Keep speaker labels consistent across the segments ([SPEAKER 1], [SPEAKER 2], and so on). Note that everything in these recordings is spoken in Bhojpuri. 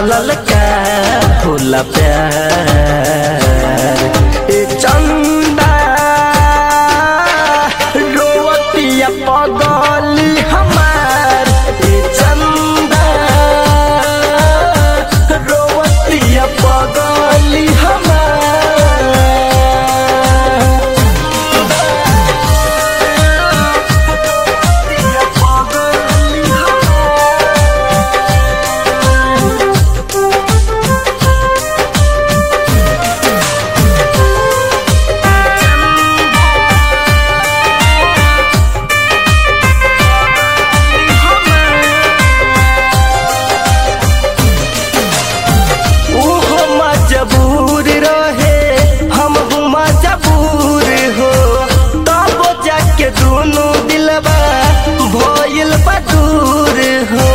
[SPEAKER 1] ललका होला प्यार ए चंदा रोवतिया पगली हमार ए चंदा रोवतिया पगली हमार पगली ओहो मजबूर रहे हम मजबूर हो तब जाके दोनों दिलबा भइल बा दूर हो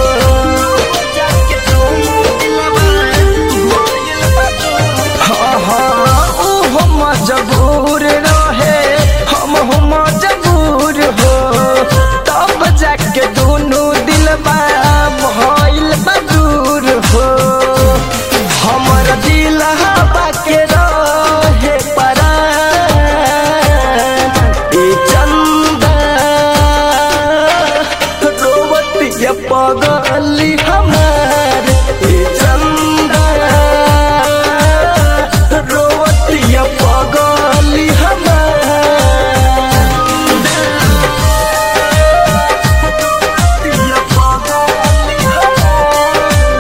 [SPEAKER 1] हाँ, हाँ, ओहो मजबूर रहे हम मजबूर हो तब जाके दोनों दिलबा भइल बा दूर हो हमर दिल हवा के रहे परान ए चंदा रोवतिया पगली हमार ए चंदा रोवतिया पगली हमार रोवतिया पगली हमार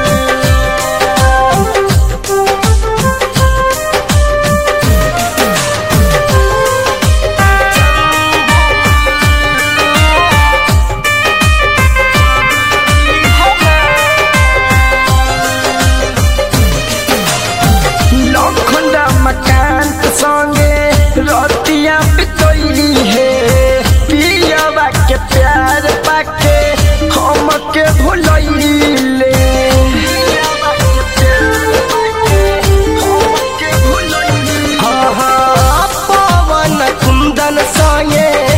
[SPEAKER 1] लखंडा मकान के संगे रतिया बितैली है पियावा के प्यार पाके हम के भुलैले हाँ हाँ पवन कुंदन संगे